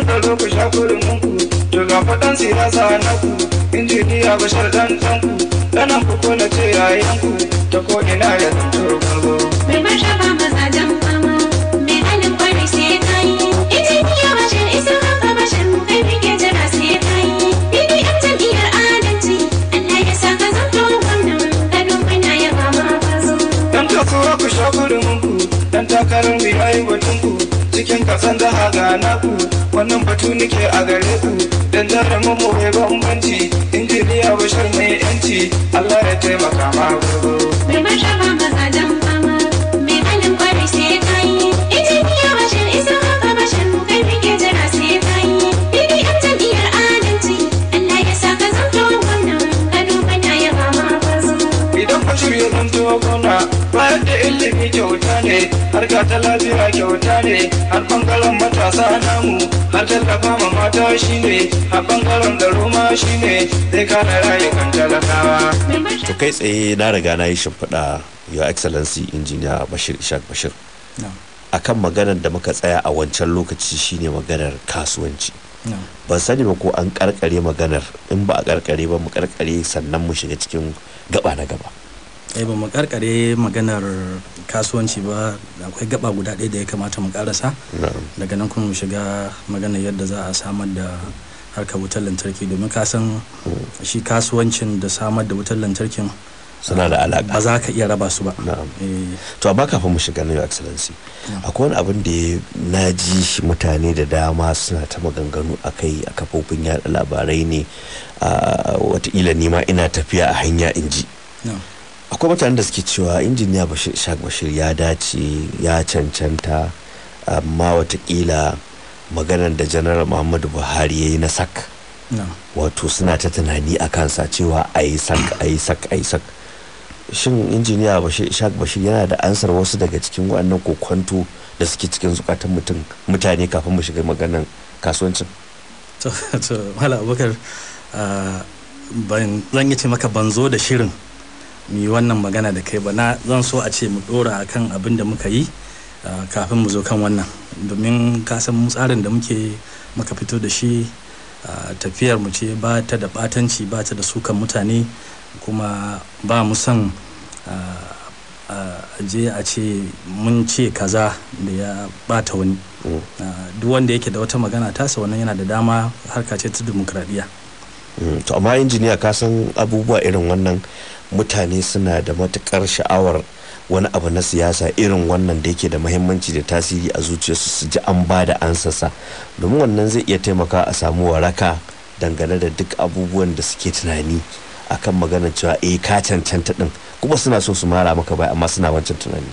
tsaro ku sha kurumin ku to ga faɗan siyasa na ku injiniya bashar dan dan ku ɗanan ku ko na ce yayan ku ta ko ina ya zanto kango Mai martaba mazajen fama, mai halin kwarai sai ka yi. Injiniya bashir isa haka bashir mu kai muke jira sai ka yi. BBM jam'iyyar adalci, Allah ya sa ka zanto gwamnan Kano muna yaba ma kwazo. dan kasuwa ku sha kurumin ku dan takarar mai aiwatun ku cikin kasan jaha ga naku wannan batu nake a gare ku dan jarumin mu mai bambanci injiniya bashar mai yanci Allah ya taimaka ma gogo Mai martaba mazajen fama, mai halin kwarai sai ka yi. Injiniya bashir isa haka bashir mu kai muke jira sai ka yi. BBM jam'iyyar adalci, Allah ya sa ka zanto gwamnan Kano muna yaba ma kwazo. idan bashir ya zanto gona bayar da ilimi kyauta ne harka ta lafiya kyauta ne har bangaren matasa namu har tallafa ma mata shine har bangaren garo ma shine zai kare rayukan talakawa Mai martaba to kai tsaye na riga na yi shimfiɗa your excellency engineer bashir ishaq bashir No, akan maganar da muka tsaya a wancan lokaci shine maganar kasuwanci no. ban sani ba ko an karkare maganar in ba a karkare ba mu karkare sannan mu shiga cikin gaba na gaba Eh ba mu karkare maganar kasuwanci ba akwai gaba guda ɗaya da ya kamata mu karasa Na'am. daga nan kuma mu shiga maganar yadda za a samar da harkar wutar lantarki domin ka san shi kasuwancin da samar da wutar lantarkin suna da ba alaka za ka iya raba su ba na'am Eh, to amma kafin mu shiga na your excellency akwai wani abin da ya- na ji shi mutane da dama suna ta maganganu a kai a kafofin yada labarai ne a watakila nima ina tafiya a hanya in ji no. akwai mutanen da suke cewa injiniya bashir ishaq bashir ya dace ya cancanta amma watakila maganar da janar muhammadu buhari ya yi na sak no. wato suna ta tunani a kansa cewa a yi sak a yi sak a yi sak shin injiniya bashir ishaq bashir yana da ansar wasu daga cikin waɗannan kokwanto da suke cikin zukatan mutum mutane kafin mu shiga maganan kasuwancin to to mala abubakar ah, ban zan yi ce maka ban zo da shirin mu yi wannan magana da kai ba na zan so a ce mu dora akan abin da muka yi ah, kafin mu zo kan wannan domin ka san mu tsarin da muke muka fito da shi ah, tafiyar mu ce ba ta da batanci ba ta da sukan mutane kuma ba mu son ah, ah, a je a ce mun ce kaza da ya bata wani Mm. Ah, duk wanda yake da wata magana tasa wannan yana da dama harka ce ta demokradiyya Mm, to amma injiniya ka san abubuwa irin wannan mutane suna da matukar sha'awar wani abu na siyasa irin wannan da yake da mahimmanci da tasiri a zuciyarsu su ji an ba da ansasa domin wannan zai iya taimaka a samu waraka dangane da duk abubuwan da suke tunani akan maganar cewa eh ka cancanta din kuma suna so su mara maka bai amma suna wancan tunani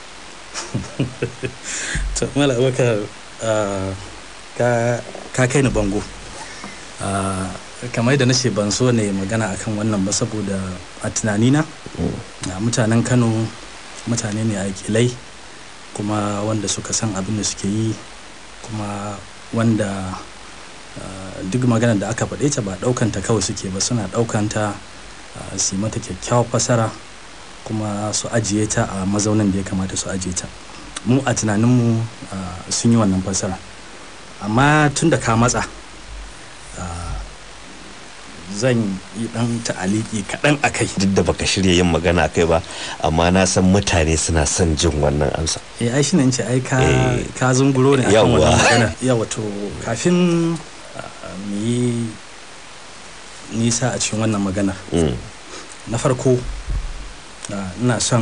to mala abubakar ah, ka ka kai ni bango Ah, kamar da nace ban so ne magana akan wannan ba saboda a tunanina ah, mutanen kano mutane ne aikilai kuma wanda suka san abin da suke yi kuma wanda ah, duk magana da aka faɗe ta ba ɗaukanta kawai suke ba suna ɗaukanta ah, su yi mata kyakkyawar fasara kuma su ajiye ta a mazaunin da ya kamata su ajiye ta mu a tunaninmu ah, sun yi wannan fasara amma tun da ka matsa ah, zan yi dan ta'aliki kaɗan a kai duk da baka shirya yin magana kai ba amma na san mutane suna son jin wannan amsa eh ai shine in ce ai ka Eh, ka zunguro ne akan yawwa. wannan magana yawa to kafin ah, mu yi nisa a cikin wannan maganar Mm, na farko ah, ina son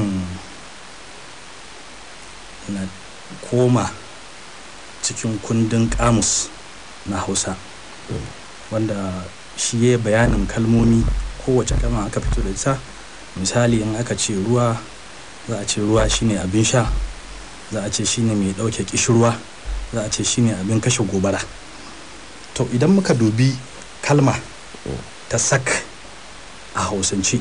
na koma cikin kundin kamus na hausa wanda shi ya bayanin kalmomi kowace kalma aka fito da ita misali in aka ce ruwa za a ce ruwa shine abin sha za a ce shine mai ɗauke kishirwa za a ce shine abin kashe gobara to idan muka dubi kalma ta sak a hausance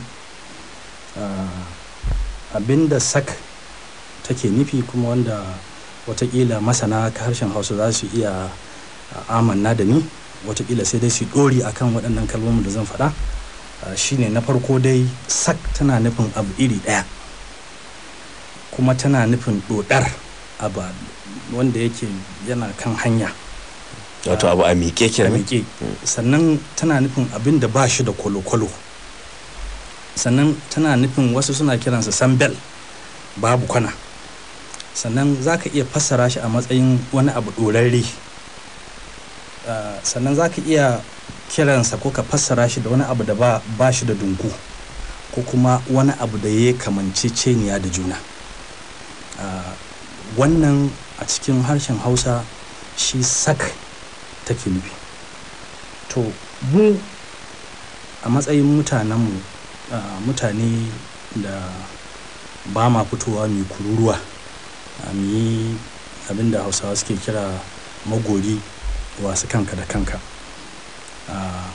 ah, abinda sak take nufi kuma wanda watakila masana ka harshen hausa za su iya ah, amanna da ni watakila sai dai su dori akan waɗannan kalmomin da zan faɗa ah, shine na farko dai sak tana nufin abu iri ɗaya kuma tana nufin ɗoɗar abu wanda yake yana kan hanya wato abu a miƙe a kenan miƙe sannan tana nufin abin da ba shi da kwalo-kwalo sannan tana nufin wasu suna kiransa sambel babu kwana sannan za ka iya fassara shi a matsayin wani abu ɗorarre Ah, sannan za ka iya kiransa ko ka fassara shi da wani abu da ba, ba shi da dungu ko kuma wani abu da ya kamanceceniya da juna Ah, wannan a cikin harshen hausa shi sak take nufi to mu a matsayin mutanenmu ah, mutane da ba ma fitowa mai kururuwa a mu yi abinda hausawa suke kira magori wasu kanka da kanka Ah,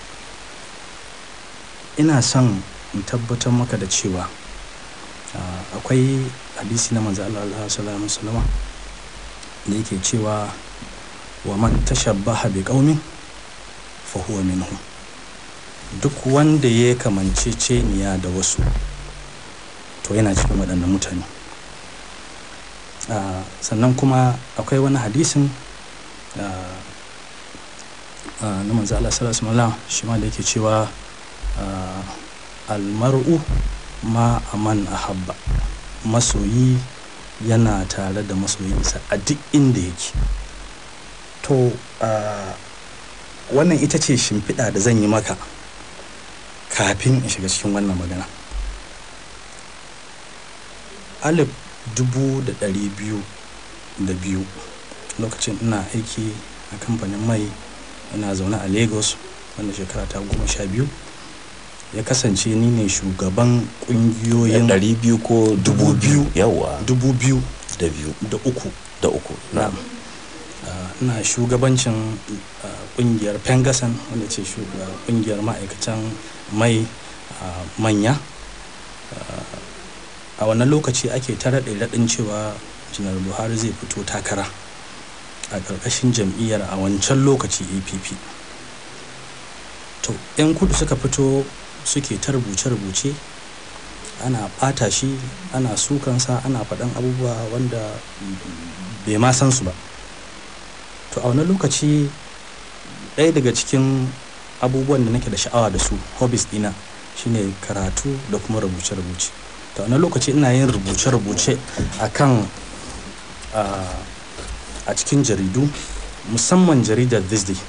ina son in tabbatar maka da cewa ah, akwai hadisi na manzo Allah sallallahu alaihi wasallama da yake cewa wa man tashabbaha bi qaumin fa huwa minhum duk wanda ya kamanceceniya da wasu to yana cikin waɗannan mutane Ah, sannan kuma akwai wani hadisin ah, ah, na manzo Allah sallallahu alaihi wasallam shi ma da yake cewa ah, almar'u ma aman ahabba masoyi yana tare da masoyinsa a duk inda yake to ah, wannan ita ce shimfiɗa da zan yi maka kafin in shiga cikin wannan magana alif dubu da ɗari biyu da biyu lokacin ina aiki a kamfanin mai ina zaune a lagos wanda shekara ta goma sha biyu ya kasance ni ne shugaban ƙungiyoyin ɗari biyu ko dubu biyu yawa dubu biyu da biyu da uku da uku na'am Ah, ina shugabancin ah, kungiyar pengasan wanda ce shuga- kungiyar ma'aikatan mai ah, manya Ah, a wannan lokaci ake ta raɗe raɗin cewa janar buhari zai fito takara a ƙarƙashin jam'iyyar a wancan lokaci app to 'yan kudu suka fito suke ta rubuce-rubuce ana ɓata shi ana sukansa ana faɗan abubuwa wanda bai ma san su ba to a wani lokaci ɗaya daga cikin abubuwan da nake da sha'awa da su hobbies dina shine karatu da kuma rubuce-rubuce to a wani lokaci ina yin rubuce-rubuce a kan a cikin jaridu musamman jaridar this day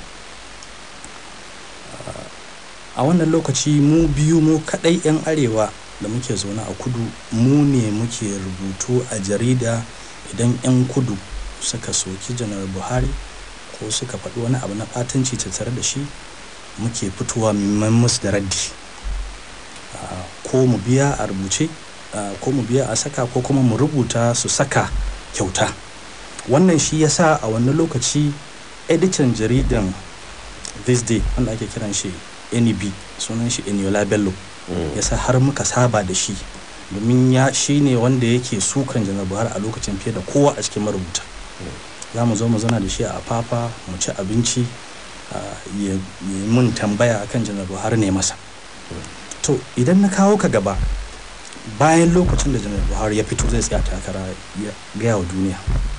a wannan lokaci mu biyu mu kaɗai 'yan arewa da muke zaune a kudu mu ne muke rubutu a jarida idan 'yan kudu suka soki janar buhari ko suka faɗi wani abu na ɓatanci tattare da shi muke fitowa mimman musu da raddi Ah, ko mu biya a rubuce ah, ko mu biya a saka ko kuma mu rubuta su saka kyauta wannan shi yasa a wannan lokaci editan jaridan this day wanda ake kiran shi neb sunan shi eniola bello yasa har muka saba da shi domin ya shi ne wanda yake sukan janar buhari a lokacin fiye da kowa a cikin marubuta za mu zo mu zauna da shi a fafa mu ci abinci ah, ya ya yi mun tambaya akan janar buhari ne masa to idan na kawo ka gaba bayan lokacin da janar buhari ya fito zai tsaya takara ya gaya wa duniya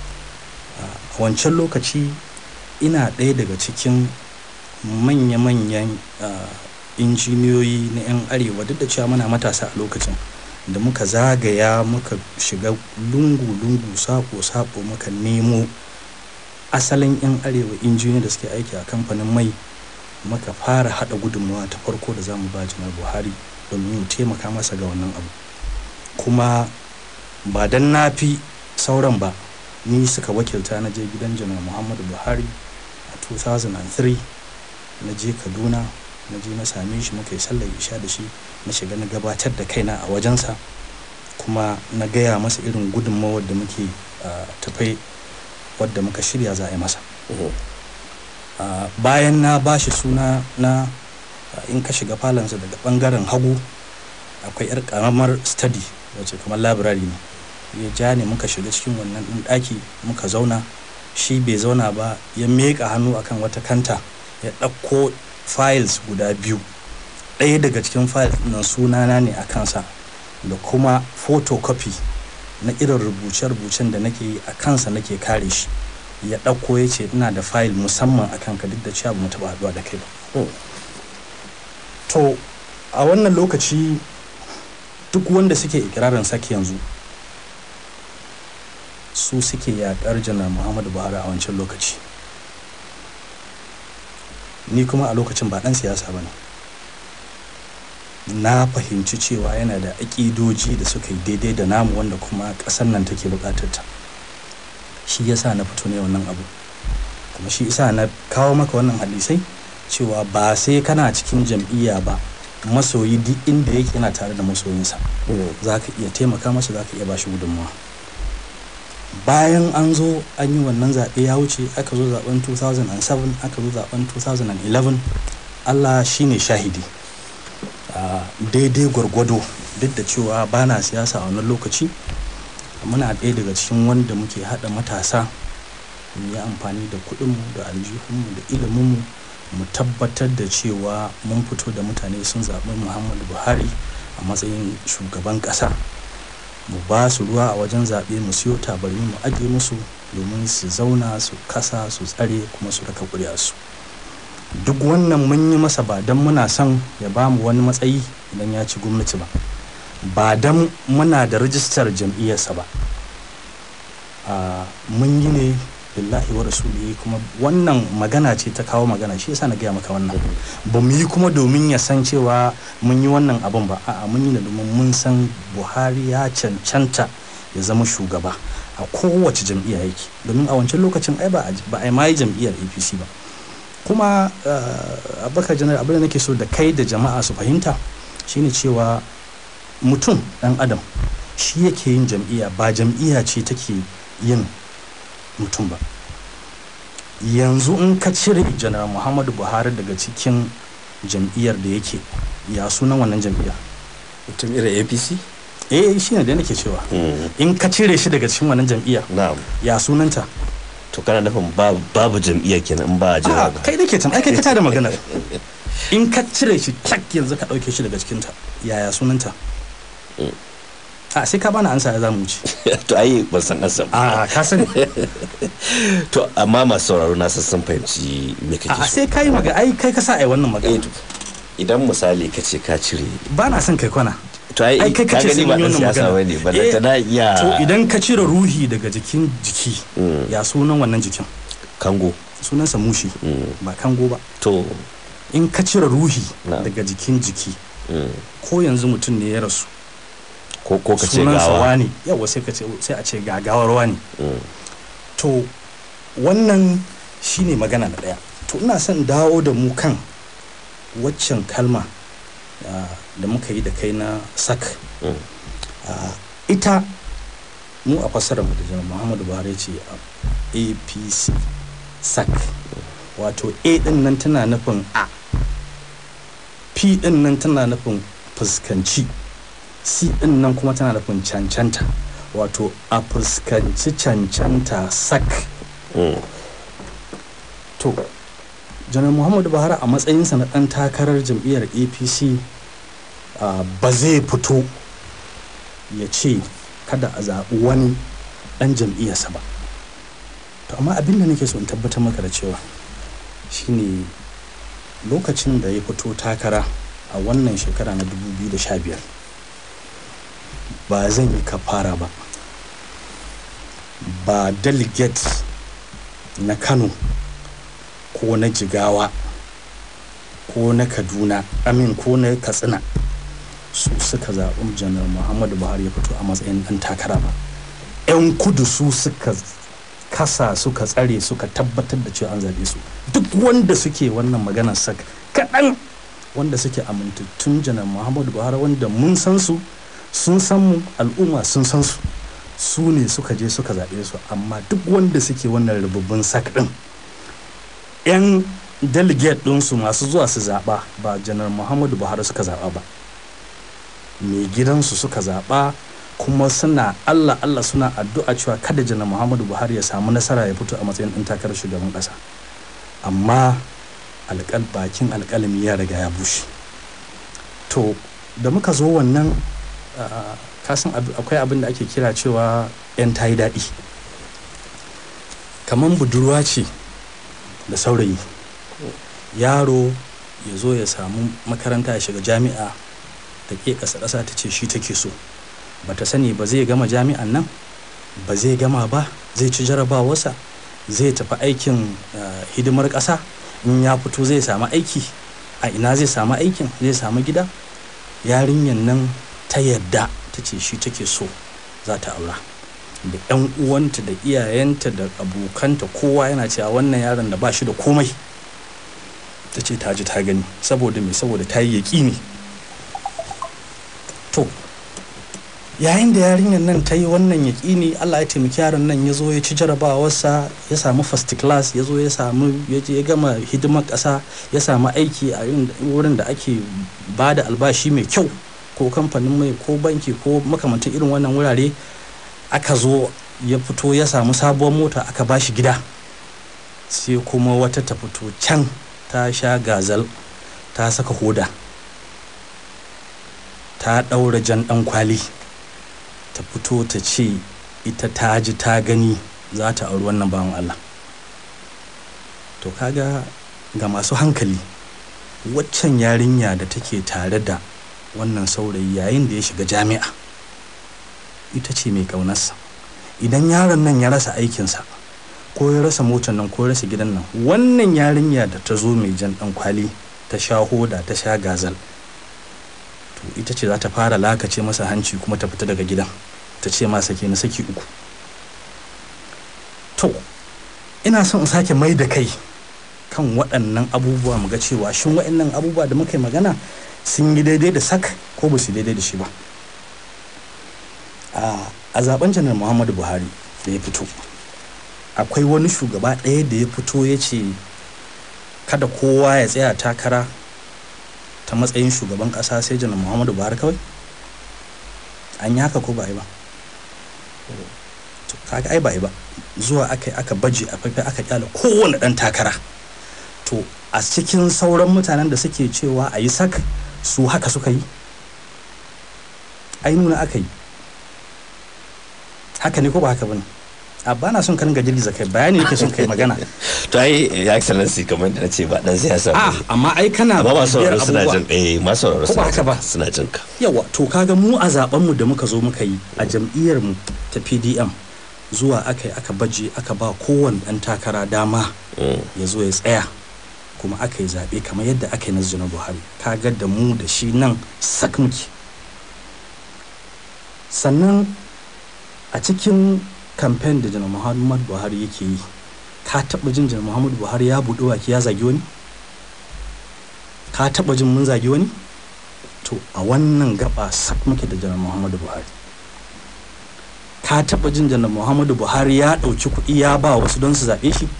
a wancan lokaci ina ɗaya daga cikin manya-manyan ah, injiniyoyi na 'yan arewa duk da cewa muna matasa a lokacin da muka zagaya muka shiga lungu-lungu sako-sako muka nemo asalin 'yan arewa injiniyoyi da suke aiki a kamfanin mai muka fara hada gudunmawa ta farko da zamu ba janar buhari domin mu taimaka masa ga wannan abu kuma ba dan na fi sauran ba ni suka wakilta na je gidan janar muhammadu buhari a 2003 na je kaduna na je na same shi muka yi sallar isha da shi na shiga na gabatar da kaina a wajensa kuma na gaya masa irin gudunmawar da muke ah, tafai wadda muka shirya za a yi masa Ah, bayan na ba shi suna na ah, in ka shiga falansa daga bangaren hagu akwai yar karamar study wacce kamar library ne ya ja ne muka shiga cikin wannan ɗin ɗaki muka zauna shi bai zauna ba ya meƙa hannu akan wata kanta ya ɗauko files guda biyu ɗaya daga cikin files nan sunana ne a kansa da kuma photocopy na irin rubuce-rubucen da nake yi a kansa nake kare shi ya ɗauko ya ce ina da fayil musamman a kanka duk da cewa ba mu taɓa haɗuwa da kai ba Mm. to a wannan lokaci duk wanda suke ikirarin saki yanzu su suke yaƙar janar muhammadu buhari a wancan lokaci ni kuma a lokacin ba ɗan siyasa ba ne na fahimci cewa yana da aƙidoji da suka yi daidai da namu wanda kuma ƙasar nan take buƙatar ta shi yasa na fito ne wannan abu kuma shi isa na kawo maka wannan hadisai cewa ba sai kana cikin jam'iyya ba masoyi duk inda yake yana tare da masoyinsa za ka iya taimaka masa za ka iya bashi gudunmawa bayan an zo an yi wannan zaɓe ya wuce aka zo zaɓen 2007 aka zo zaɓen 2011 allah shine shahidi a daidai gwargwado duk da cewa ba na siyasa a wannan lokaci muna ɗaya daga cikin wanda muke haɗa matasa mu yi amfani da kuɗinmu da aljihunmu da iliminmu mu tabbatar da cewa mun fito da mutane sun zaɓi muhammadu buhari a matsayin shugaban ƙasa mu ba su ruwa a wajen zaɓe mu siyo tabarmi mu ajiye musu domin su zauna su kasa su tsare kuma su raka su duk wannan mun yi masa ba don muna son ya ba mu wani matsayi idan ya ci gwamnati ba ba don muna da rijistar jam'iyyarsa ba a mun yi ne billahi wa rasulihi kuma wannan magana ce ta kawo magana shi yasa na gaya maka wannan ba mu yi kuma domin ya san cewa mun yi wannan abun ba a'a mun yi ne domin mun san buhari ya cancanta ya zama shugaba a kowace jam'iyya yake domin a wancan lokacin ai ba a- ba a ma yi jam'iyyar apc ba kuma uh, abubakar janar abin da nake so da kai da jama'a su fahimta shine cewa mutum dan adam shi yake yin jam'iyya ba jam'iyya ce take yin mutum ba yanzu in ka cire janar muhammadu buhari daga cikin jam'iyyar da yake ya sunan wannan jam'iyyar mutum irin apc eh shine da nake cewa in ka cire shi daga cikin wannan jam'iyyar na'am ya sunanta to kana nufin babu babu jam'iyya kenan in ba a jira A'a, ba kai nake can ai kai ka tada maganar in ka cire shi tak yanzu ka dauke shi daga cikinta yaya sunanta a sai ka bani ansa ya zamu wuce to ai ban san ansa ba a ka sani to amma masu sauraro na san sun fahimci me kake a so sai kai maga ai kai ka sa ai wannan eh magana to idan misali ka ce ka cire ba na son kai kwana to ai ai kai ka kace gani sai ba mun yi dan wannan siyasa magana bane ba Eh, ta na iya to idan ka cire ruhi daga jikin jiki Mm. ya sunan wannan jikin kango sunansa mushi Mm. ba kango ba to in ka cire ruhi Na'am. daga jikin jiki mm. ko yanzu mutum ne ya rasu ko ko ka ce sunansa gawa wani yawa sai ka ce sai a ce gagawar wani Mm. to wannan shine magana na ɗaya to ina son dawo da mu kan waccan kalma ah, da muka yi da kai na sak Mm. Ah, ita mu a fassarar mu da janar muhammadu buhari ya ce a apc sak wato a din nan tana nufin a p din nan tana nufin fuskanci c din nan kuma tana nufin cancanta wato a fuskanci cancanta sak Mm. to janar muhammadu buhari a matsayinsa na ɗan takarar jam'iyyar apc ah, ba zai fito ya ce kada a zaɓi wani ɗan jam'iyyarsa ba to amma abin da nake so in tabbatar maka da cewa shine lokacin da ya fito takara a wannan shekara na 2015 ba zan yi kafara ba ba delegate na kano ko na jigawa ko na kaduna amin ko na katsina su suka zaɓi janar muhammadu buhari ya fito a matsayin ɗan takara ba 'yan kudu su suka kasa suka tsare suka tabbatar da cewa an zaɓe su duk wanda suke wannan maganar sak kaɗan wanda suke amintattun janar muhammadu buhari wanda mun san su sun san mu al'umma sun san su su ne suka je suka zaɓe su amma duk wanda suke wannan rububbin sak ɗin 'yan delegate ɗinsu masu zuwa su zaɓa ba janar muhammadu buhari suka zaɓa ba mai gidansu suka zaɓa kuma suna allah allah suna addu'a cewa kada janar muhammadu buhari ya samu nasara ya fito a matsayin ɗan takarar shugaban ƙasa amma alƙal bakin alƙalami ya riga ya bushe to da muka zo wannan ah, kasan ab- akwai abin da ake kira cewa 'yan tayi daɗi kamar budurwa ce da saurayi yaro ya zo ya samu makaranta ya shiga jami'a ta ke ƙasa ƙasa ta ce shi take so ba ta sani ba zai gama jami'an nan ba zai gama ba zai ci jarabawarsa zai tafi aikin uh, hidimar ƙasa in ya fito zai samu aiki a ina zai samu aikin zai samu gida yarinyar nan ta yadda ta ce shi take so za ta aura da 'yan uwanta da iyayenta da abokanta kowa yana cewa wannan yaron da ba shi da komai ta ce ta ji ta gani saboda me saboda ta yi yaƙini to yayin da yarinyar nan ta yi wannan yaƙini allah ya taimaki yaron nan ya zo ya ci jarabawarsa ya samu first class ya zo ya samu ya je ya gama hidimar ƙasa ya samu aiki a wurin da ake ba da albashi mai kyau ko kamfanin mai ko banki ko makamantan irin wannan wurare aka zo ya fito ya samu sabuwar mota aka ba shi gida sai kuma wata ta fito can ta sha gazal ta saka hoda ta ɗaura jan ɗan kwali ta fito ta ce ita ta ji ta gani za ta auri wannan bawan Allah to kaga ga masu hankali waccan yarinya da take tare da wannan saurayi yayin da ya shiga jami'a ita ce mai ƙaunarsa idan yaron nan ya rasa aikinsa ko ya rasa motar nan ko ya rasa gidan nan wannan yarinya da ta zo mai jan ɗan kwali ta sha hoda ta sha gazal to ita ce za ta fara lakace masa hanci kuma ta fita daga gidan ta ce ma sake na saki uku to ina son in sake mai da kai kan waɗannan abubuwa mu ga cewa shin waɗannan abubuwa da muka yi magana sun yi daidai da sak ko ba su daidai da shi ba a zaben janar muhammadu buhari da ya fito akwai wani shugaba ɗaya da ya fito ya ce kada kowa ya tsaya takara ta matsayin shugaban ƙasa sai janar muhammadu buhari kawai an yi haka ko ba yi ba kaga ai ba yi ba zuwa aka yi aka baje a faifai aka kyala kowane ɗan takara to a cikin sauran mutanen da suke cewa a yi sak su haka suka yi ai nuna aka yi haka ne ko ba haka bane a bana son ka ringa girgiza kai bayani yake son kai magana to ai ya excellency kamar da nace ba dan siyasa a amma ai kana amma masu bibiyar sauraro suna abubuwa. jin eh masu sauraro Ko ba suna haka ba? jin- suna jin ka yawa to kaga mu a zaben mu da muka zo muka yi a jam'iyyar mu ta PDM zuwa aka yi aka baje aka ba kowane dan takara dama ya zo ya tsaya kuma aka yi zaɓe kamar yadda aka yi na janar buhari kaga da mu da shi nan sak muke sannan a cikin kamfen da janar muhammadu buhari yake yi ka taɓa jin janar muhammadu buhari ya buɗe baki ya zagi wani ka taɓa jin mun zagi wani to a wannan gaba sak muke da janar muhammadu buhari ka taɓa jin janar muhammadu buhari ya ɗauki kuɗi ya ba wasu don su zaɓe shi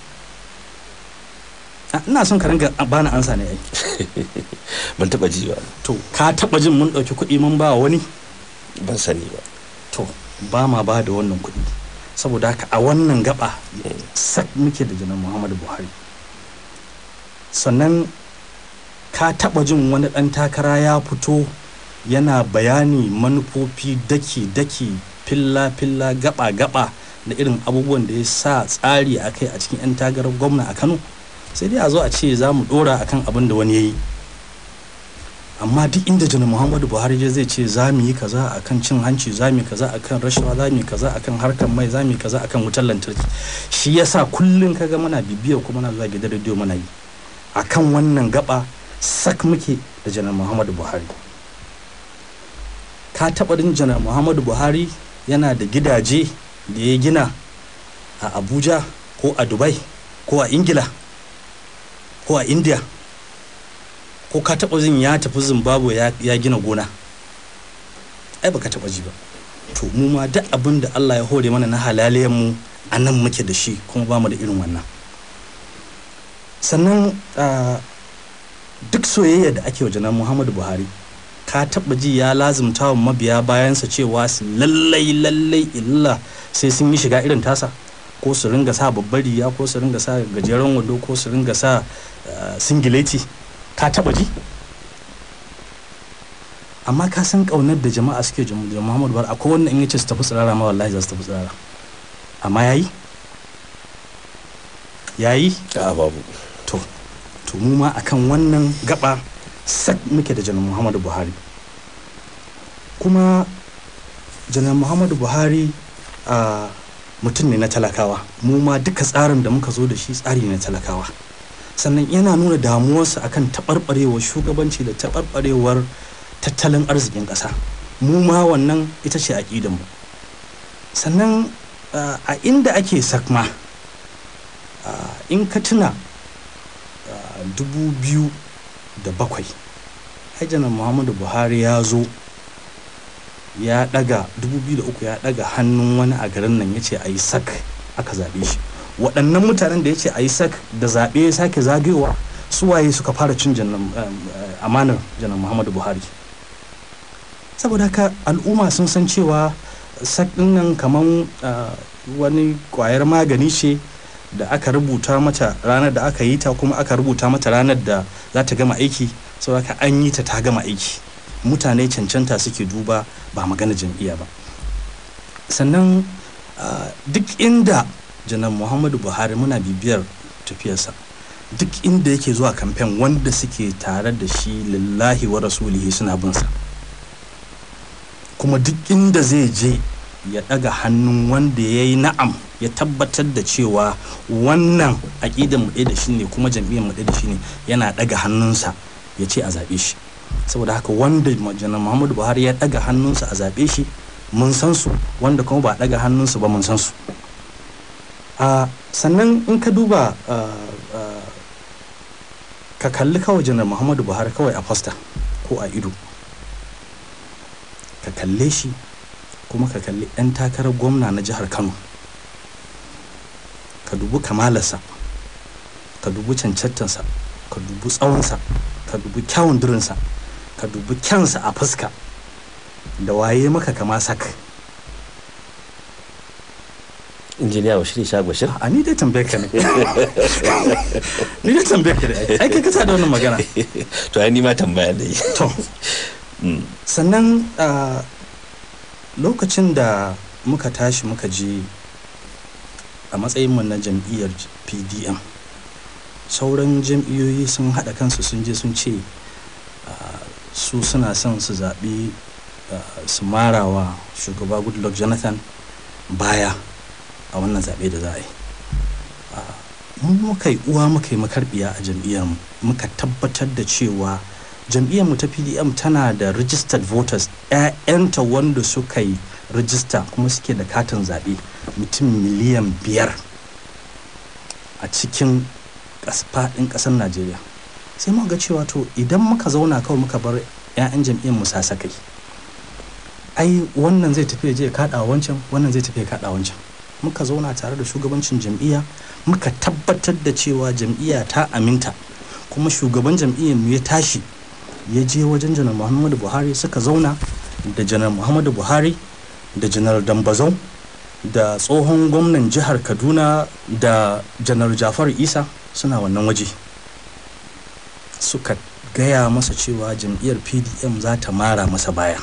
Ah, ina son ka ringa bani ansa ne ai ban taba ji ba to ka taɓa jin mun ɗauki kuɗi mun ba wani ban sani ba to ba ma ba da wannan kuɗi saboda haka a wannan gaba sak muke da janar muhammadu buhari sannan ka taɓa jin wani ɗan takara ya fito yana bayani manufofi daki-daki filla-filla gaba-gaba da irin abubuwan da ya sa tsari a kai a cikin 'yan tagarar gwamna a kano sai dai a zo a ce za mu ɗora akan abin da wani ya yi amma duk inda janar muhammadu buhari je zai ce za mu yi kaza akan cin hanci za mu yi kaza akan rashawa za mu yi kaza akan harkar mai za mu yi kaza akan wutar lantarki shi yasa kullum kaga muna bibiyar kuma muna zuwa gidan rediyo muna yi akan wannan gaba sak muke da janar muhammadu buhari ka taɓa din janar muhammadu buhari yana da gidaje da ya gina a abuja ko a dubai ko a ingila ko a india ko ka taɓa jin ya tafi zimbabwe ya, ya gina gona ai baka taɓa ji ba to mu ma duk abin da allah ya hore mana na halaliyan mu a nan muke da shi kuma ba mu da irin wannan sannan ah, duk soyayya da ake wa janar muhammadu buhari ka taɓa ji ya lazimta wa mabiya bayansa cewa su lallai lallai illa sai sun yi shiga irin tasa ko su ringa sa babbar riga ko su ringa sa gajeren wando ko su ringa sa ah, singileti ka taba ji amma ka san kaunar da jama'a suke jam- da Muhammadu Buhari akwai wanda in yace su tafi tsirara ma wallahi za su tafi tsirara amma yayi yayi a babu to to mu ma akan wannan gaba sak muke da janar muhammadu buhari kuma janar muhammadu buhari a mutum ne na talakawa mu ma duka tsarin da muka zo da shi tsari ne na talakawa sannan yana nuna damuwarsa akan taɓarɓarewar shugabanci da taɓarɓarewar tattalin arzikin ƙasa mu ma wannan ita ce aƙidanmu sannan ah, a inda ake sakma ah, in ka tuna ah, dubu biyu da bakwai hajjanar muhammadu buhari ya zo ya daga 2003 ya daga hannun wani a garin nan ya ce a yi sak aka zaɓe shi waɗannan mutanen da ya ce a yi sak da zaɓe ya sake zagayowa su waye suka fara cin jannan eh, amanar janar muhammadu buhari saboda haka al'umma sun san cewa sak ɗin nan kamar wani ƙwayar magani ce da aka rubuta mata ranar da aka yi ta kuma aka rubuta mata ranar da za ta gama aiki saboda haka an yi ta ta gama aiki mutane cancanta suke duba ba magana jam'iyya ba sannan ah, duk inda janar muhammadu buhari muna bibiyar tafiyarsa duk inda yake zuwa kamfen wanda suke tare da shi lillahi wa rasulihi suna binsa kuma duk inda zai je ya daga hannun wanda ya yi na'am ya tabbatar da cewa wannan aƙidan mu ɗaya da shi ne kuma jam'iyyar mu ɗaya da shi ne yana daga hannunsa ya ce a zaɓe shi saboda haka wanda janar muhammadu buhari ya daga hannunsa a zaɓe shi mun san su wanda kuma ba a daga hannunsu ba mun san su a sannan in ka duba ah, ah, ka kalli kawai janar muhammadu buhari kawai a fasta ko a ido ka kalle shi kuma ka kalli 'yan takarar gwamna na jihar kano ka dubi kamalarsa ka dubi cancantansa ka dubi tsawonsa ka dubi kyawun durinsa ka dubi kyansa a fuska da waye maka kama sak injiniya bashir sha bashir a ni dai tambayar ka ne ni dai tambayar ka ne ai kai kasa da wannan magana to ai ni ma tambaya da yi to sannan a lokacin da muka tashi muka je a matsayinmu na jam'iyyar pdm sauran jam'iyyoyi sun haɗa kansu sun je sun ce ah, su suna son su zaɓi ah, su marawa shugaba goodluck jonathan baya a wannan zaɓe da za a yi Ah, mu muka yi uwa muka yi makarbiya a jam'iyyarmu muka tabbatar da cewa jam'iyyarmu ta pdm tana da registered voters 'ya'yanta wanda suka yi rijista kuma suke da katin zaɓe mutum miliyan biyar a cikin ƙas- faɗin ƙasar najeriya sai muka ga cewa to idan muka zauna kawai muka bar 'ya'yan jam'iyyar mu sasakai ai wannan zai tafi ya je ya kaɗa wancan wannan zai tafi ya kaɗa wancan muka zauna tare da shugabancin jam'iyya muka tabbatar da cewa jam'iyya ta aminta kuma shugaban jam'iyyar mu ya tashi ya je wajen janar muhammadu buhari suka zauna da janar muhammadu buhari da janar dambazau da tsohon gwamnan jihar kaduna da janar jafar isa suna wannan waje suka gaya masa cewa jam'iyyar pdm za ta mara masa baya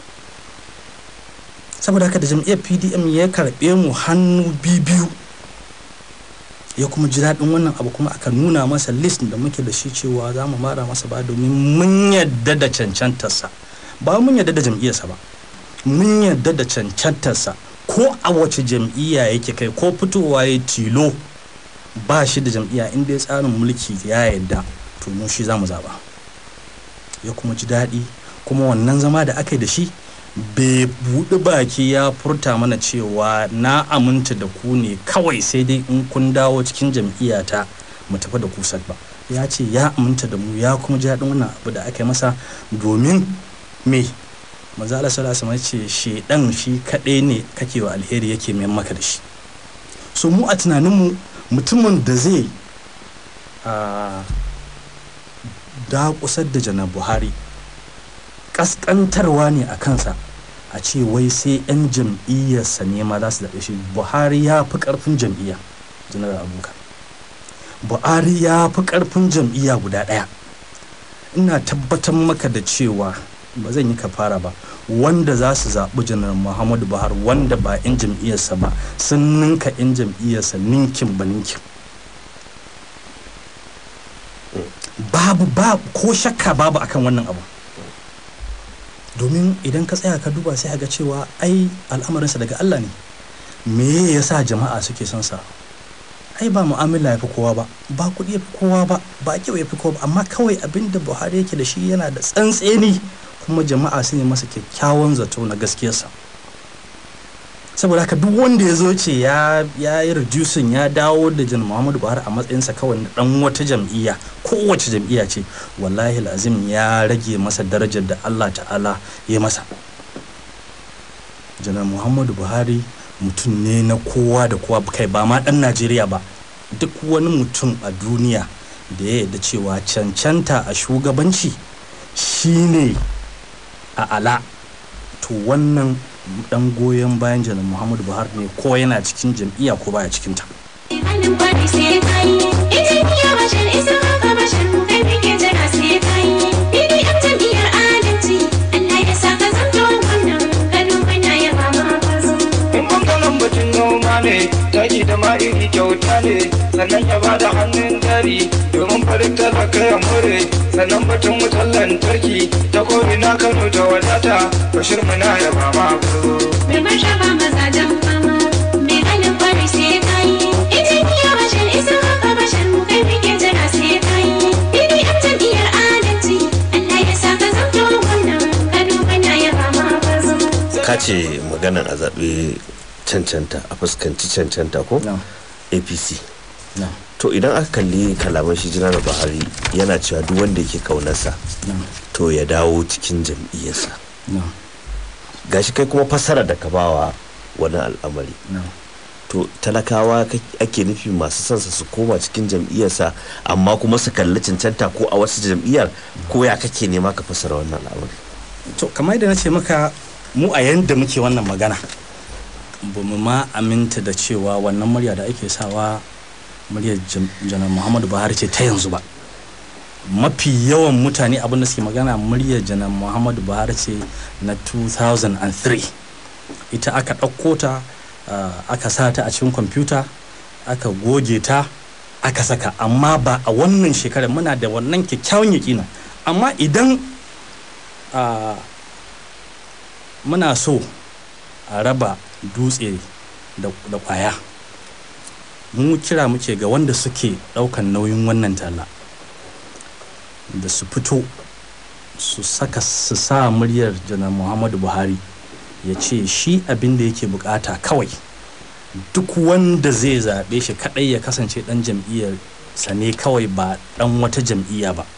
saboda haka da jam'iyyar pdm ya karɓe mu hannu biyu ya kuma ji daɗin wannan abu kuma aka nuna masa list da muke da shi cewa za mu mara masa ba domin mun yadda da cancantarsa ba mun yadda da jam'iyyarsa ba mun yadda da cancantarsa ko a wace jam'iyya yake kai ko fitowa ya tilo ba shi da jam'iyya inda ya tsarin mulki ya yadda to mu shi za mu zaɓa ya kuma ji daɗi kuma wannan zama da aka yi da shi bai buɗi baki ya furta mana cewa na aminta da ku ne kawai sai dai in kun dawo cikin jam'iyyata mu tafi da kusak ba ya ce ya aminta da mu ya kuma ji daɗin wannan abu da aka yi masa domin me manzo Allah sallallahu alaihi ce shedan shi kaɗai ne kake wa alheri yake mai maka da shi so mu a tunaninmu mutumin da zai a dakusar da janar buhari kaskantarwa ne a kansa a ce wai sai 'yan jam'iyyarsa ne ma za su zaɓe shi buhari ya fi ƙarfin jam'iyya janar abubakar buhari ya fi ƙarfin jam'iyya guda ɗaya ina tabbatar maka da cewa ba zan yi kafara ba wanda za su zaɓi janar muhammadu buhari wanda ba 'yan jam'iyyarsa ba sun ninka 'yan jam'iyyarsa ninkin ba ninkin babu ba ko shakka babu akan wannan abu domin idan ka tsaya ka duba sai ga cewa ai al'amarinsa daga Allah ne me yasa jama'a suke son sa ai ba mu'amala ya fi kowa ba ba kuɗi ya fi kowa ba ba kyau ya fi kowa ba amma kawai abin da buhari yake da shi yana da tsantseni kuma jama'a su ne masa kyakkyawan zato na gaskiyarsa saboda haka duk wanda ya zo ce ya ya yi reducing ya dawo da jan muhammadu buhari a matsayinsa kawai na dan wata jam'iyya kowace jam'iyya ce wallahi lazim ya rage masa darajar da allah ta'ala ya masa janar muhammadu buhari mutum ne na kowa da kowa kai ba ma dan najeriya ba duk wani mutum a duniya da ya yarda cewa cancanta a shugabanci shine a ala to wannan dan goyon bayan janar muhammadu buhari ne ko yana cikin jam'iyya ko baya cikin ta halin kwarai sai ka yi injiniya bashir isa haka bashir kai muke jira sai ka yi bdm jam'iyyar adalci allah ya sa ka zanto gwamnan kano muna yaba ma kwazo in bangaren batun noma ne taki da ma iri kyauta ne sannan ya bada hannun jari domin farin talaka ya more sannan batun wutar lantarki ta ko'ina kano ta wadata bashir muna ya ba ma mai martaba mazajen fama mai halin kwarai sai ka yi injiniya bashir isa haka bashir kai muke jira sai ka yi bdm jam'iyyar adalci allah ya sa ka zanto gwamnan kano muna yaba ma kwazo ka ce maganan a zaɓe cancanta a fuskanci cancanta ko No. apc no to idan aka kalli kalaman shi janar buhari yana cewa duk wanda yake kaunarsa no to ya dawo cikin jam'iyyarsa no gashi kai kuma fassara da ka bawa wani al'amari no to talakawa kake- ake nufi masu sansa su koma cikin jam'iyyarsa amma kuma su kalli cancanta ko a wasu jam'iyyar ko ya kake nema ka fassara wannan al'amari to kamar yadda na ce maka mu a yanda muke wannan magana ba mu ma aminta da cewa wannan murya da ake sawa muryar Jan- janar muhammadu buhari ce ta yanzu ba mafi yawan mutane abin da suke magana muryar janar muhammadu buhari ce na 2003 ita aka ɗauko ta ah, aka sa ta a cikin kwamfuta aka goge ta aka saka amma ba a wannan shekarar muna da wannan kyakkyawan yakina amma idan ah, muna so a raba dutse da da kwaya mu kira muke ga wanda suke daukan nauyin wannan talla da su fito su saka su sa muryar janar muhammadu buhari ya ce shi abin da yake bukata kawai duk wanda zai zaɓe shi kaɗai ya kasance ɗan jam'iyyar sa ne kawai ba ɗan wata jam'iyya ba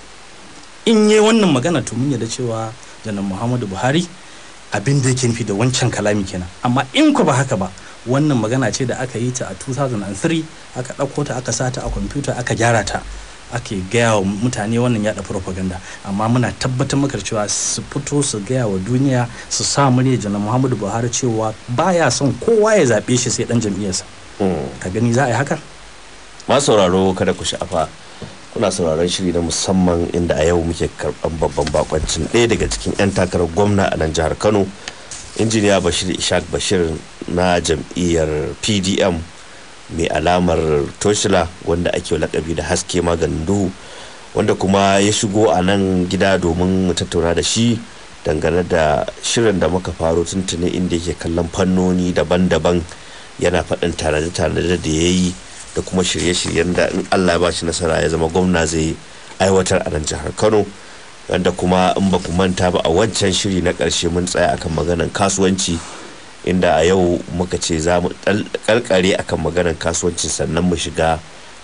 in yi wannan magana to mun yarda cewa janar muhammadu buhari abin da yake nufi da wancan kalami kenan amma in ku ba haka ba wannan magana ce da aka yi ta a 2003 aka ɗauko ta aka sata a kwamfuta aka gyara ta ake gaya wa mutane wannan yada propaganda amma muna tabbatar maka da cewa su fito su gaya wa duniya su sa murya janar muhammadu buhari cewa baya son kowa ya zaɓe shi sai ɗan jam'iyyarsa ka gani za a yi haka masu sauraro kada ku sha'afa kuna sauraron shiri na musamman inda a yau muke karɓan babban bakoncin ɗaya daga cikin 'yan takarar gwamna a nan jihar kano injiniya bashir ishaq bashir na jam'iyyar pdm mai alamar toshila wanda ake lakabi da haske maganin duhu wanda kuma ya shigo a nan gida domin mu tattauna da shi dangane da shirin da muka faro tuntuni inda yake kallon fannoni daban-daban yana faɗin tanade-tanade da ya yi da kuma shirye-shiryen da in allah ba shi nasara ya zama gwamna zai aiwatar a nan jihar kano wanda kuma in ba ku manta ba a wancan shiri na ƙarshe mun tsaya akan maganan kasuwanci inda a yau muka ce za mu karkare akan maganan kasuwanci sannan mu shiga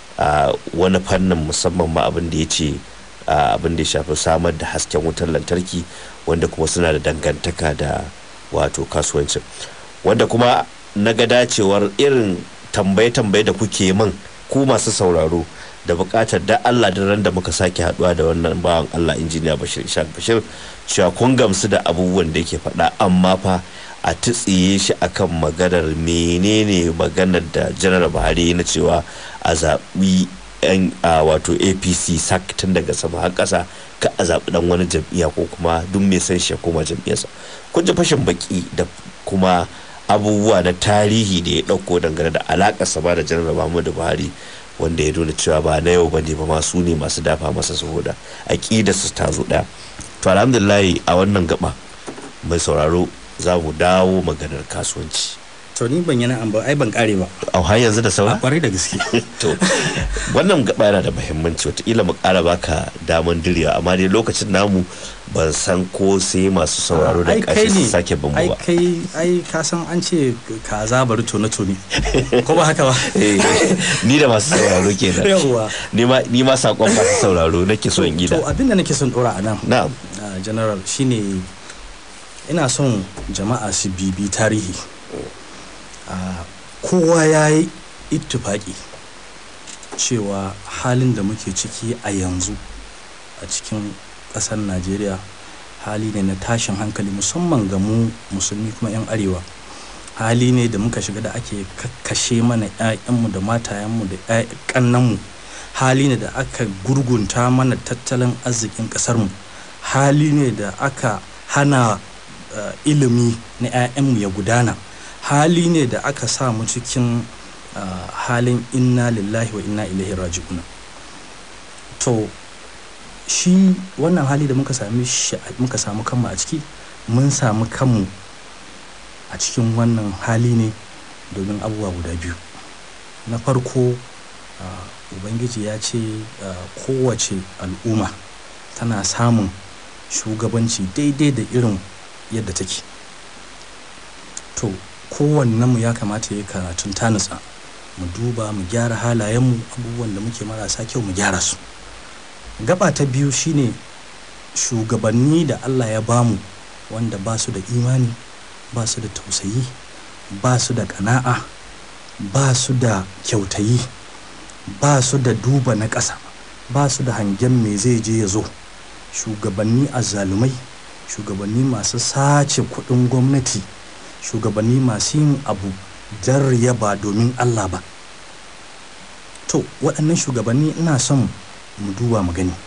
a wani fannin musamman ma abin da ya ce abin da ya shafi samar da hasken wutar lantarki wanda kuma suna da dangantaka da wato kasuwancin wanda kuma na ga dacewar irin tambaye-tambaye da kuke min ku masu sauraro da bukatar da Allah da ran da muka sake haduwa da wannan bawan Allah injiniya Bashir Ishaq Bashir cewa kun gamsu da abubuwan da yake faɗa amma fa a tutsiye shi akan maganar menene maganar da janar Buhari na cewa a zaɓi yan wato APC sak tun daga sama har ƙasa ka a zaɓi dan wani jam'iyya ko kuma duk mai san shi koma jam'iyyarsa kun ji fashin baki da kuma abubuwa na tarihi da ya ɗauko dangane da alaƙarsa ba da janar Muhammadu Buhari wanda ya nuna cewa ba na yau bane ba masu ne masu dafa masa saboda aƙida su ta zo ɗaya to alhamdulillah a wannan gaba mai sauraro za mu dawo maganar kasuwanci to ni ban yana an ba ai ban kare ba a har yanzu da a saura kwarai da gaske to wannan gaba yana da muhimmanci wataƙila mu ƙara baka daman direwa amma dai lokacin namu ban san ko sai masu sauraro da Ai, kai ƙashi su ne. sake bin ai mu ba kai ai ka san an ce kaza bari tone tone ko ba haka ba Eh, ni da masu sauraro kenan yawwa ni ma ni ma sakon masu sauraro nake so in gida to abin da nake son dora a nan na'am uh, general shine ina son jama'a su bibi tarihi uh, kowa ya yi ittifaki cewa halin da muke ciki a yanzu a cikin ƙasar najeriya hali ne na tashin hankali musamman ga mu musulmi kuma 'yan arewa hali ne da muka shiga da ake kakkashe mana 'ya'yanmu da matayenmu da ƙannanmu hali ne da aka gurgunta mana tattalin arzikin ƙasarmu hali ne da aka hana uh, ilimi na 'ya'yanmu ya gudana hali ne da aka sa mu cikin uh, halin inna lillahi wa inna ilaihi raji'un to shi wannan hali da muka sami shi muka samu kanmu a ciki mun samu kanmu a cikin wannan hali ne domin abubuwa guda biyu na farko uh, ubangiji ya ce uh, kowace al'umma tana samun shugabanci daidai da irin yadda take to kowannenmu ya kamata ya karatun tanisa mu duba mu gyara halayenmu abubuwan da muke marasa kyau mu gyara su gaba ta biyu shine shugabanni da allah ya bamu wanda ba su da imani ba su da tausayi ba su da kana'a ba su da kyautayi ba su da duba na ƙasa ba su da hangen me zai je ya zo shugabanni azzalumai shugabanni masu sace kuɗin gwamnati shugabanni masu yin abu don ba domin allah ba to waɗannan shugabanni ina son mu duba mu gani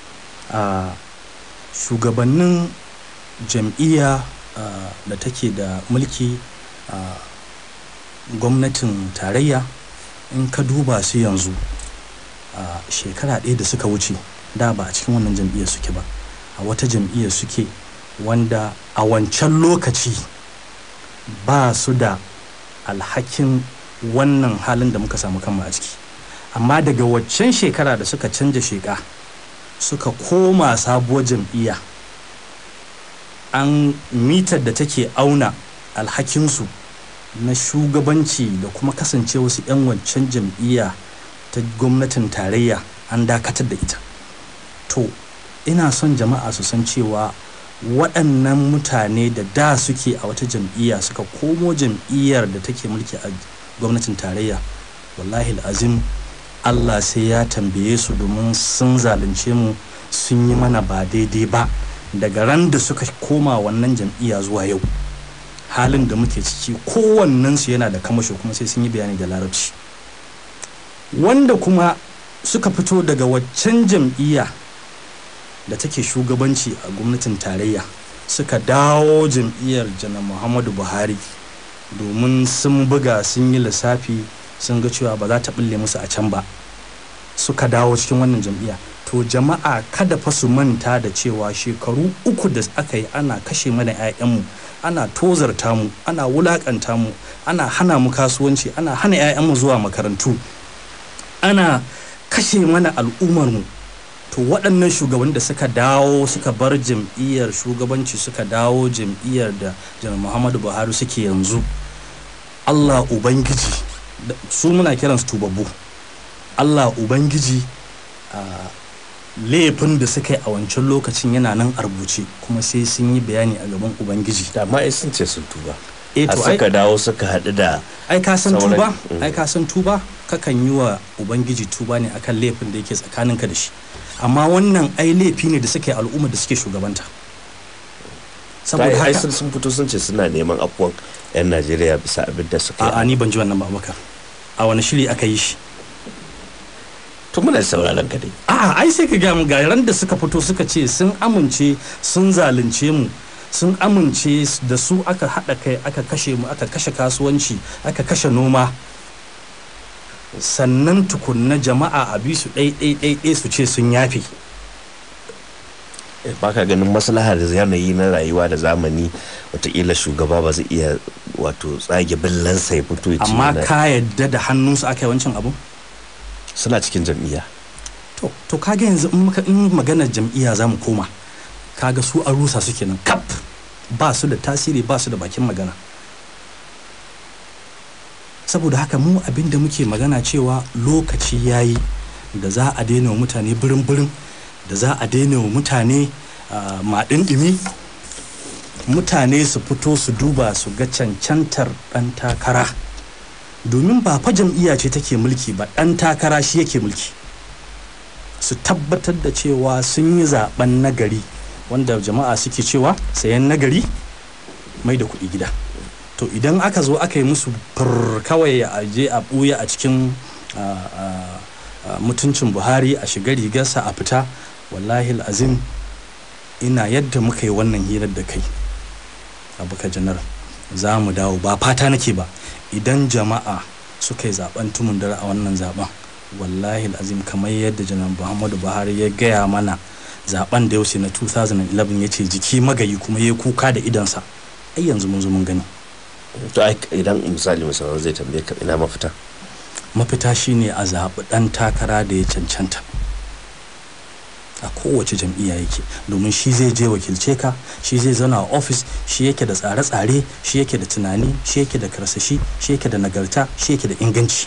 a shugabannin jam'iyya da take da mulki a gwamnatin tarayya in ka duba su yanzu a shekara ɗaya da suka wuce da ba a cikin wannan jam'iyyar suke ba a wata jam'iyyar suke wanda a wancan lokaci ba su da alhakin wannan halin da muka samu kanmu a ciki amma daga waccan shekara da suka canja sheka suka koma sabuwar jam'iyya an mitar da take auna alhakinsu na shugabanci da kuma kasance wasu 'yan wancan jam'iyya ta gwamnatin tarayya an dakatar da ita to ina son jama'a su san cewa waɗannan mutane da da suke a wata jam'iyya suka komo jam'iyyar da take mulki a gwamnatin tarayya wallahi azim allah sai ya tambaye su domin sun zalunce mu sun yi mana ba daidai ba daga ran da suka koma wannan jam'iyya zuwa yau halin da muke ciki kowannensu yana da kamasho kuma sai sun yi bayani da larabci wanda kuma suka fito daga waccan jam'iyya da take shugabanci a gwamnatin tarayya suka dawo jam'iyyar janar muhammadu buhari domin sun buga sun yi lissafi sun ga cewa ba za ta bulle musu a can ba suka dawo cikin wannan jam'iyya to jama'a kada fa su manta da cewa shekaru uku da aka yi ana kashe mana 'ya'yanmu ana tozarta mu ana wulakanta mu ana hana mu kasuwanci ana hana 'ya'yanmu zuwa makarantu ana kashe mana al'ummarmu to waɗannan shugabanni da suka dawo suka bar jam'iyyar shugabanci suka dawo jam'iyyar da janar muhammadu buhari suke yanzu allah ubangiji su muna kiransu tubabbu allah ubangiji a laifin da suka yi a wancan lokacin yana nan a rubuce kuma sai sun yi bayani a gaban ubangiji da ma ai sun ce sun tuba eh a to ai suka dawo suka haɗu da ai ka san sauran- tuba Mm. ai ka san tuba kakan yi wa ubangiji tuba ne akan laifin da yake tsakaninka da shi amma wannan ai laifi ne da suke al'umma da suke shugabanta saboda ai haka sun sun fito sun ce suna neman afuwan 'yan najeriya bisa abin da suka a'a yi ni ban ji wannan ba abubakar a wani shiri aka yi shi to muna sauraron ka dai a'a ai sai ka ga mu ga ran da suka fito suka ce sun amince sun zalunce mu sun amince da su aka haɗa kai aka kashe mu aka kashe kasuwanci aka kashe noma sannan tukunna jama'a a bi su ɗai su ce sun yafe baka ganin maslahar yanayi na rayuwa da zamani watakila shugaba ba zai iya wato tsage billansa ya fito ya ce amma yana- ka yadda da hannunsu aka yi wancan abu suna cikin jam'iyya to to kaga yanzu in muka in maganar jam'iyya za mu koma kaga su an rusa su kenan kap ba su da tasiri ba su da bakin magana saboda haka mu abin da muke magana cewa lokaci yayi da za a daina wa mutane birin birin da za a daina wa mutane ah, maɗin ɗimi mutane su fito su duba su ga cancantar ɗan takara domin ba fa jam'iyya ce take mulki ba ɗan takara shi yake mulki su tabbatar da cewa sun yi zaben nagari wanda jama'a suke cewa sayan nagari mai da kuɗi gida to idan aka zo aka yi musu fur kawai a je a ɓuya a cikin a, a, a, mutuncin buhari a shiga rigarsa a fita wallahi azim ina yadda muka yi wannan hirar da kai abuka janar za mu dawo ba fata nake ba idan jama'a suka yi zaben tumun dare a wannan zaben wallahi azim kamar yadda janar muhammadu buhari ya gaya mana zaben da yaushe na 2011 ya ce jiki magayi kuma ya kuka da idansa ai yanzu mun zo mun gani to ai idan misali musamman zai tambaye ka ina mafita mafita shine a zaɓi ɗan takara da ya cancanta a kowace jam'iyya yake domin shi zai je wakilce ka shi zai zauna a ofis shi yake da tsare-tsare shi yake da tunani shi yake da karsashi shi yake da nagarta shi yake da inganci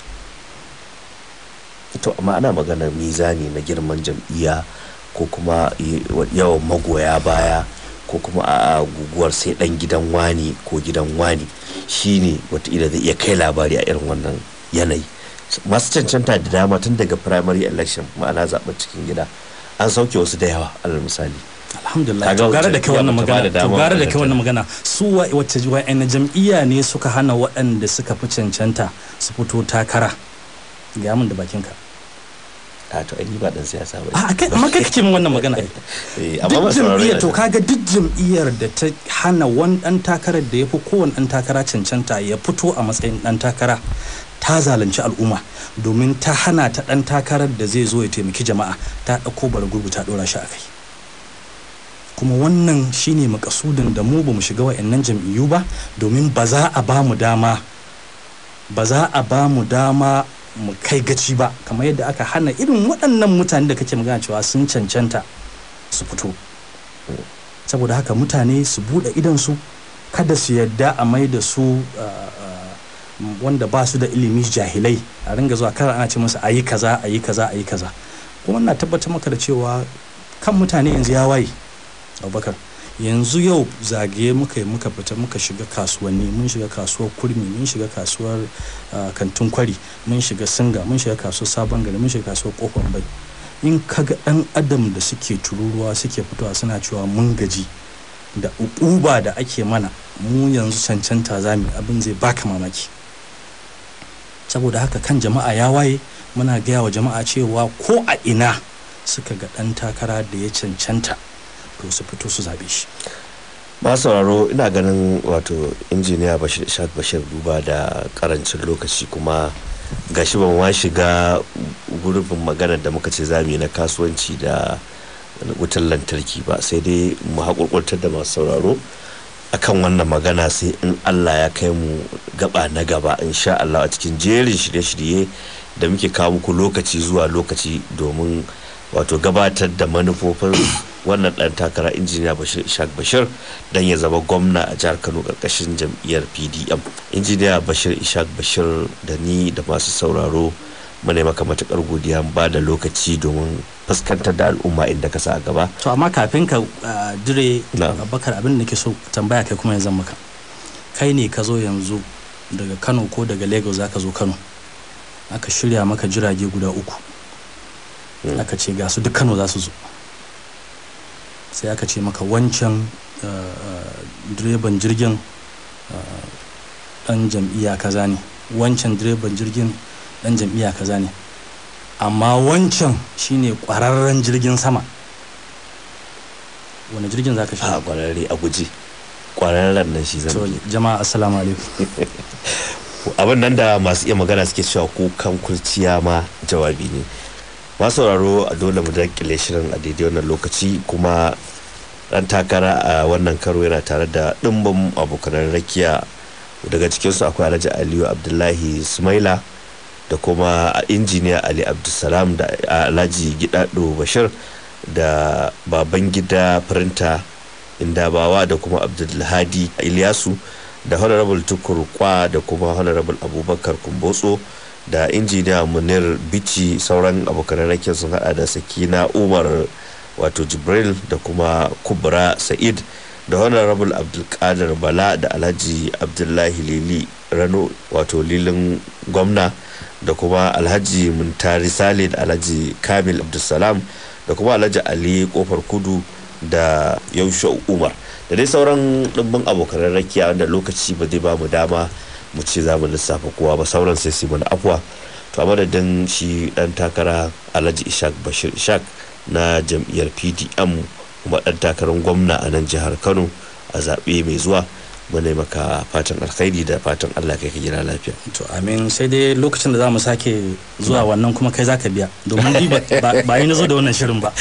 to amma ana maganar mizani na girman jam'iyya ko kuma y- yawan magoya baya ko kuma a guguwar sai dan gidan wani ko gidan wani shine wataƙila zai iya kai labari a irin wannan yanayi masu cancanta da dama tun daga primary election ma'ana zaɓen cikin gida an sauke wasu da yawa alal misali alhamdulillah Kaga to gara da wacce kai wannan jam'iyya bata magana bada to dama gara da wannan kai wannan magana su wa- wacce wa'anne jam'iyya ne suka hana waɗanda suka fi cancanta su fito takara ga mun da bakinka a to ai ni ba dan siyasa ba a kai amma kai kake min wannan magana ai Eh, amma duk masu sauraro jam'iyyar yana to da- kaga duk jam'iyyar da ta hana wani dan takarar da ya fi kowane dan takara cancanta ya fito a matsayin dan takara ta zalunci al'umma domin ta hana ta dan takarar da zai zo ya taimaki jama'a ta ɗauko bara gurgu ta ɗora shi a kai kuma wannan shine makasudin da mu bamu shiga wa'annan jam'iyyu ba domin ba za a ba mu dama ba za a ba mu dama mu kai gaci ba kamar yadda aka hana irin waɗannan mutane da kake magana cewa sun cancanta su fito saboda haka mutane su buɗe idansu kada su yadda a mai da su uh, uh, wanda ba su da ilimi jahilai a ringa zuwa kar ana ce musu a yi kaza a yi kaza a yi kaza kuma na tabbatar maka da cewa kan mutane yanzu ya waye abubakar yanzu yau zagaye muka yi muka fita muka shiga kasuwanni mun shiga kasuwar kurmi mun shiga kasuwar uh, kantin kwari mun shiga singa mun shiga kasuwar sabon gari mun shiga kasuwar kofar bai in kaga dan adam da suke tururuwa suke fitowa suna cewa mun gaji da uba da ake mana mu yanzu cancanta zami abin zai baka mamaki saboda haka kan jama'a ya waye muna gaya wa jama'a cewa ko a ina suka ga dan takara da ya cancanta to su fito su zabe shi masu sauraro ina ganin wato injiniya bashir ishaq bashir duba da karancin lokaci kuma gashi ban ma shiga gurbin maganar da muka ce zamu yi na kasuwanci da wutar lantarki ba sai dai mu haƙurƙurtar da masu sauraro akan wannan magana sai in allah ya kai mu gaba na gaba insha allah a cikin jerin shirye-shirye da muke kawo muku lokaci zuwa lokaci domin wato gabatar da manufofin wannan dan takara injiniya bashir ishaq bashir dan ya zama gwamna a jihar kano karkashin jam'iyyar pdm injiniya bashir ishaq bashir da ni da masu sauraro muna maka matukar godiya ba da lokaci domin fuskantar da al'umma inda ka sa a gaba to amma kafin ka dire Na'am. abubakar abin da nake so tambaya kai kuma yanzu maka kai ne ka zo yanzu daga kano ko daga lagos za ka zo kano aka shirya maka jirage guda uku Mm. aka ce ga su duk kano za su zo sai aka ce maka wancan uh, uh, direban jirgin uh, dan jam'iyya kaza ne wancan direban jirgin dan jam'iyya kaza ne amma wancan shine kwararren jirgin sama wani jirgin za ka a shiga kwararre a guji kwararren nan shi zan to bi jama'a assalamu alaikum abin nan da masu iya magana suke cewa kukan kurciya ma jawabi ne masu sauraro a dole mu dakile shirin a daidai wannan lokaci kuma dan takara a wannan karo yana tare da ɗimbin abokanan rakiya daga cikinsu akwai alhaji aliyu abdullahi sumaila da kuma injiniya ali abdulsalam da alhaji gidado bashir da baban gida firinta indabawa da kuma abdulhadi ilyasu da honorable tukur kwa da kuma honorable abubakar kumbotso da injiniya munir bici sauran abokan rakin sun hada da sakina umar wato jibril da kuma kubra sa'id da honorable abdulkadir bala da alhaji abdullahi lili rano wato lilin gwamna da kuma alhaji muntari sale da alhaji kamil abdulsalam da kuma alhaji ali kofar kudu da yaushe umar da dai sauran ɗimbin abokan rakiya wanda lokaci ba zai ba mu dama mu ce za mu lissafa kowa ba sauran sai su mana afuwa to a madadin shi dan takara alhaji ishaq bashir ishaq na jam'iyyar pdm kuma dan takarar gwamna a nan jihar kano a zaɓe mai zuwa muna maka fatan alkhairi da fatan allah kai ka gina lafiya to amin sai dai lokacin da za mu sake zuwa wannan kuma kai za ka biya domin ni ba yi na zo da wannan shirin ba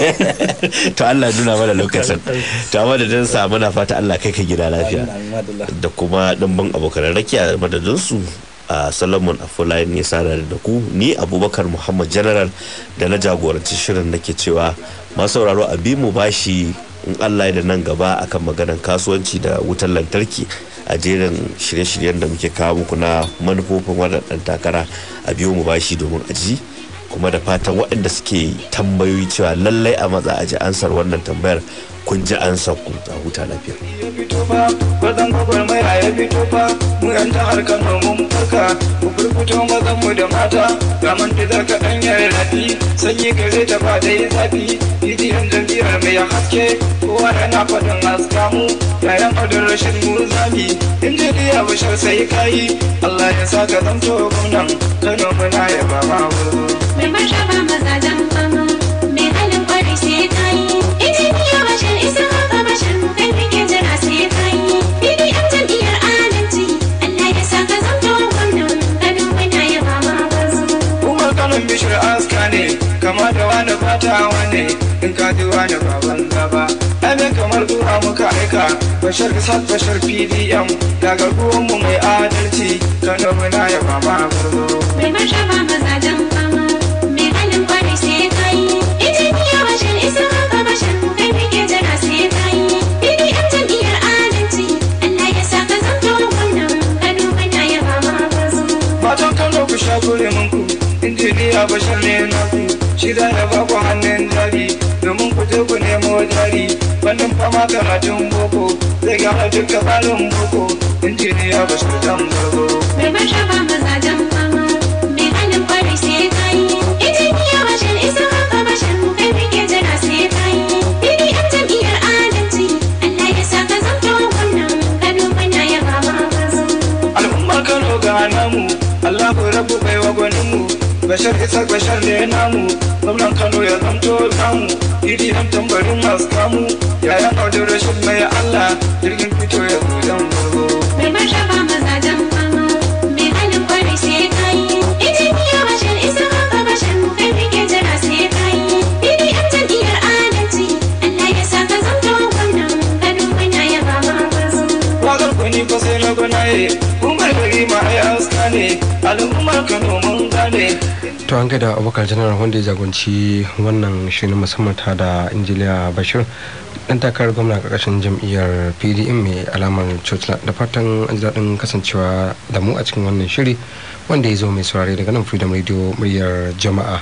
to allah nuna mana lokacin to amma da sa muna fata allah kai ka gina lafiya da kuma dimbin abokan rakiya madadinsu a solomon afolayan ya sada da ku ni abubakar muhammad general da na jagoranci shirin nake cewa masu sauraro a bi mu bashi in allah da nan gaba akan maganar kasuwanci da wutar lantarki a jerin shirye-shiryen da muke kawo muku na manufofin waɗannan takara a biyo mu bashi domin aji kuma da fatan waɗanda suke tambayoyi cewa lallai a matsa aji ansar wannan tambayar kun ji an ku a huta lafiya. ya fito ba bazan gwagwarmaya ya fito ba mu yan ta harkar mun farka ku furfuto mazan mu da mata ga man da zaka dan yare rafi sanyi gare ta ba da yi zafi bidiyon jam'iyyar mai haske kowa yana faɗin haska mu yayan adon rashin mu zami injiniya bashar sai kayi Allah ya sa ka zamto gwamnan Kano muna yaba ma wurgo. Mai martaba mazajen fama, mai halin kwarai sai kayi. Injiniya bashir isa haka bashir mu kai muke jira sai kayi. BDM jam'iyyar adalci, Allah ya sa ka zamto gwamnan Kano muna yaba ma wasu. Umar kanon bishir aska ne kama da wani fata wane in ka ji wani baban gaba Amin kamar zuwa muka aika bashar isaac bashar pdm daga mu mai adalci kano muna yaba ma gurgo Mai martaba mazajen fama, mai halin kwarai sai kayi. Injiniya bashir isa haka bashir mu kai muke jira sai kayi. BDM jam'iyyar adalci, Allah ya sa ka zamto gwamnan Kano muna yaba ma wasu. matan kano ku sha gure ku injiniya bashar ne naku shi za ya ba ku hannun jari domin ku je ku nemo jari wannan fama karatun boko zai gama duka tsarin boko injiniya bashar dan gargo Mai martaba mazajen fama, mai halin kwarai sai kayi. Injiniya bashir isa haka bashir mu kai muke jira sai kayi. BDM jam'iyyar adalci, Allah ya sa ka zamto gwamnan Kano muna yaba ma wasu. al'ummar kano ga namu allahu rabu bai wa gwaninmu bashar isa bashar ne namu gwamnan kano ya zamto namu idi an tambarin masu kamu yayan audun rashin mai allah jirgin fito ya zo dan gurgo Mai martaba mazajen fama, mai halin kwarai sai kayi. Injiniya bashir isa haka bashir mu kai muke jira sai kayi. BDM jam'iyyar adalci, Allah ya sa ka zamto gwamnan Kano muna yaba ma wasu. wakar kwani fa sai na gwanaye umar gari ma ai aska ne al'ummar kano mun gane to an gaida abokan janar wanda ya jagoranci wannan shirin musamman ta da injiliya bashir dan takarar gwamna karkashin jam'iyyar pdm mai alamar churchland da fatan an ji daɗin kasancewa da mu a cikin wannan shiri wanda ya zo mai saurare daga nan freedom radio muryar jama'a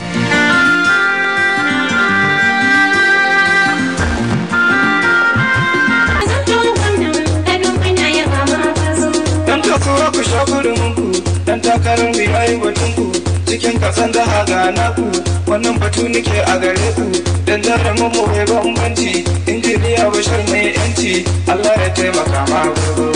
Zamto gwamnan Kano muna yaba ma wasu. dan kasuwa ku sha ku dan takarar mai yayi batun ku cikin kasan da haga naku wannan batu nake a gare ku dan jarumin mu mai bambanci injiniya bashar mai yanci Allah ya taimaka ma gurgu